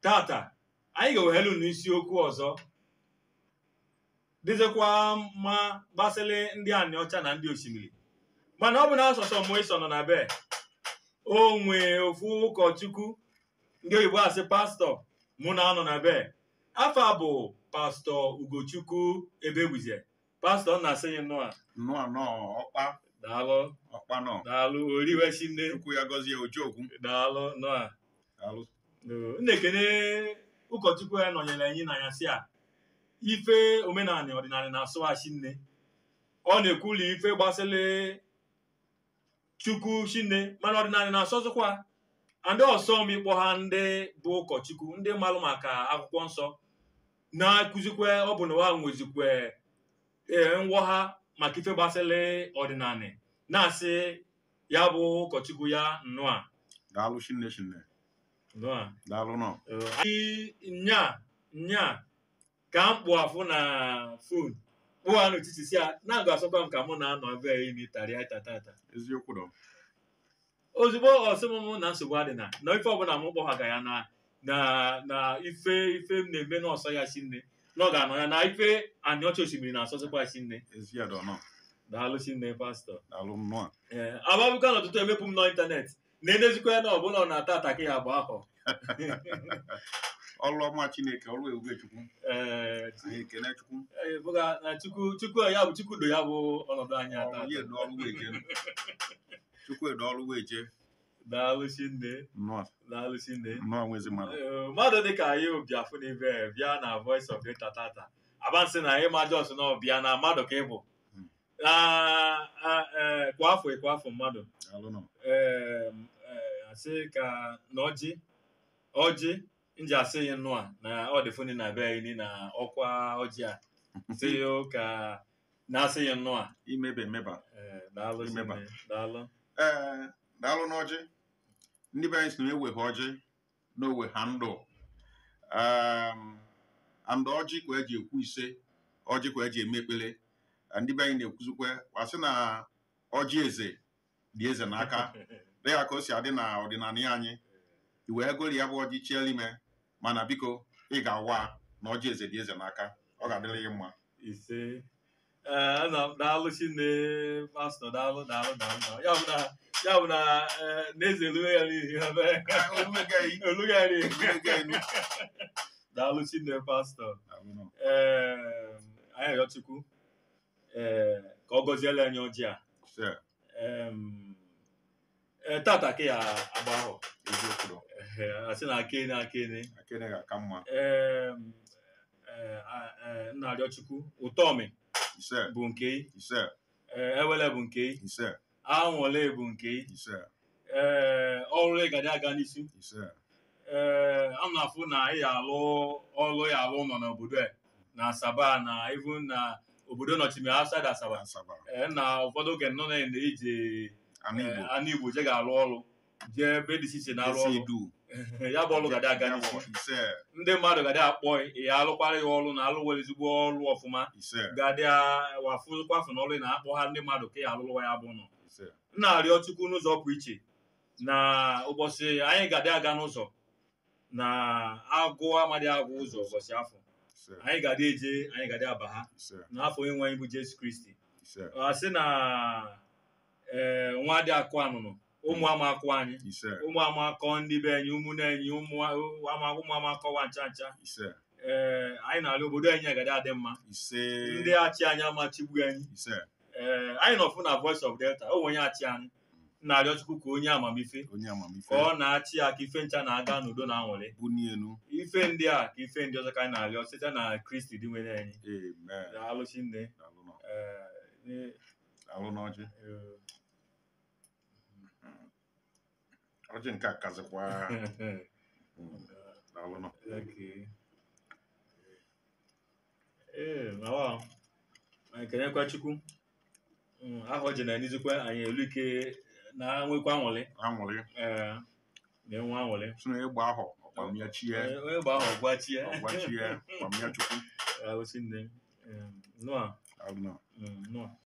tata anyị ga-eweghelu n'isiokwu ọzọ dịzikwa mma gbasịrị ndị anị ọcha na ndị osimiri mana ọ bụ na asọsọ mụ ịsọ nọ na be o nwee ofu ụkọchukwu ndị oyibo asị pastọ mụ na anọ na be afọ a bụ pastọ ugochukwu ebegbuze pastọ nna asị ya nnọọ nnọọ nọọ ọkpa daalụ ọkpa nọ daalụ oriwechi nne chukwu ya gọzie ojiokwu daalụ nnọọ daalụ m na-ekene ụkọchukwu ya nọnyere anyị na ya si a ife omenala ọdịnala na-asụghachi nne ọ na-ekwuli ife gbasịrị chukwu chinne mana ọdịnala na-asọzụkwa ndị ọsọ m ịkpọ ha ndị bụ ụkọchukwu ndị malụ maka akwụkwọ nsọ na-akụzikwe ọ bụ na ha nwezikwe ee ngwọha maka ife gbasịrị ọdịnala na-asị ya bụ ụkọchukwu ya nnọọ daalụ shinne shinne nnọọ daalụ nọ anyị nya nya ka m kpụ afụ na fon kpụwa n'etiti si a na-agụ asọkwa m ka mụ na-anọ ebe a imi tarịa ita tata eziokwu dọ ozugbo ọsịmụmụ na nsogbu adịna na ife ọbụla m kpọghaga ya na na na ife ife m na-eme n'ọsọ ya si nne na ọ ga-anọ ya na ife anyị ọcha osimiri na-asọzikwa si nne ezi adọ nọ daalụ si nne pastọ daalụ nnọọ ee ababuka n'ọtụtụ emepụ m n'ịntanetị na-edezikwa ya na ọbụla ọ na-ata ataka ya bụ ahọ ọlụ ọma chineke ọlụ ebube chukwu ee anyị ekene chukwu Ee, bụga na chukwu chukwu ya bụ chukwu do ya bụ ọnọdụ anyị ata ọlụ ya edo ọlụ weje chukwu edo ọlụ weje daalụ chinne nnọọ daalụ chinne nnọọ nwezi mmadụ Ee, mmadụ dịka anyị obiafụ n'ibe bịa na voice of data tata abansị na ịma jos na ọbịa na mmadụ ka ị bụ Hmm. Na- a- ee, kwa afọ kwa afọ mmadụ daalụ nọ Ee, ee, asị ka na ọjị ọjị nji asị ya nnụa na ọ dị funi na be anyị na ọkwa ọjị a sị ya ka na-asị ya nnụa imeba emeba Ee, daalụ Imeba. chinne daalụ ee daalụ n'ọjị ndị be anyị si na eweghe ọjị na owe ha ndụ um, and ọjị ka eji ekwu ise ọjị ka eji eme ekpere ndị be anyị na-ekwuzikwe wasị na ọjị eze dị eze n'aka dịka ka o si adị na ọdịnala ya anyị i wee gori ya bụ ọjị chiela ime mana biko ị ga-awa na ọjị eze dị eze n'aka ọ ga-adịrị gị mma ise ee ana m daalụ chinne pastọ daalụ daalụ daalụ daalụ. ya bụ na ya bụ na ee, n'eze eluwe ya n'ihi ebe Olumegaghị, oluwe ya n'ihi olumegaghị. daalụ chinne pastọ Daalụ nọ. ee anyị arịọ chukwu ee ka ọ gọziela anyị ọjị a Sir, Em, ee, tata ka ya agba ahụ eziokwu dọ. Ee, asị na akene akene akịrị ga-aka mma Em, ee, a- ee, nna arịọ chukwu ụtọmi ise bụ nke ị, ise ee, ewele bụ nke ị, ise anwụle bụ nke ị, ise ee ọrụ ịgadị aga n'isi ise ee a na-afụ na ị ya alụ ọrụ ya alụ nọ n'obodo a na asaba na ivu na obodo nọchimi outside asaba asaba ee na ụfọdụ oge nọ na ije anụ igbo anụ igbo je ga-alụ ọrụ jee ebe dị iche iche na-arụ esi ọrụ edu ya bụ ọrụ gadị aga Ya n'isi bụ ise ndị mmadụ gadị akpọ ya alụkwara ya ọrụ na alụwere ezigbo ọrụ ọfụma ise gadị wafụkwafụ n'ọrụ ị na-akpọ ha ndị mmadụ ka ya alụlụwa ya bụ nọ ise m na-arịọ chukwu n'ụzọ pụ iche na ụbọchị anyị ga-adị aga n'ụzọ na agụ amadị agụ ụzọ ụbọchị afọ ise anyị ga-adị eje anyị ga-adị aba ha ise n'afọ onye nwe anyị bụ jesu kristi ise a sị na ee nwa dị akụ anụnụ ụmụ ama akụ anyị ise ụmụ ama akọ ndị be anyị ụmụnne anyị ụmụ ama ụmụ ama akọwa ncha ncha ise ee anyị na-arịọ obodo anyị agaghị adị mma ise ndị achị anyị amachigbu anyị ise ee anyị nọfụ na voice of delta o onye achị anyị na-arịọ chukwu ka onye amamife onye amamife ka ọ na-achị ya ka ife ncha na-aga n'udo na anwụrị buni enu ife ndị a ka ife ndị ọzọ ka anyị na-arịọ site na kristi dị nwere anyị amen daalụchi nne daalụ nọ ee, ne- daalụ n'ọjị ee, ọjị nke a kazikwa Mm, daalụ nọ Okay. ee nawa anyị kenekwa chukwu Mm, ahụ ji na n'izikwa anyị elu ike na nwekwa anwụrị anwụrị ee na-enwe anwụrị si na ịgba ahụ ọkpamya chie onye gba ahụ gwachie ọgbachie ọkpamya chukwu alụsị nne nụa daalụ nọ nụa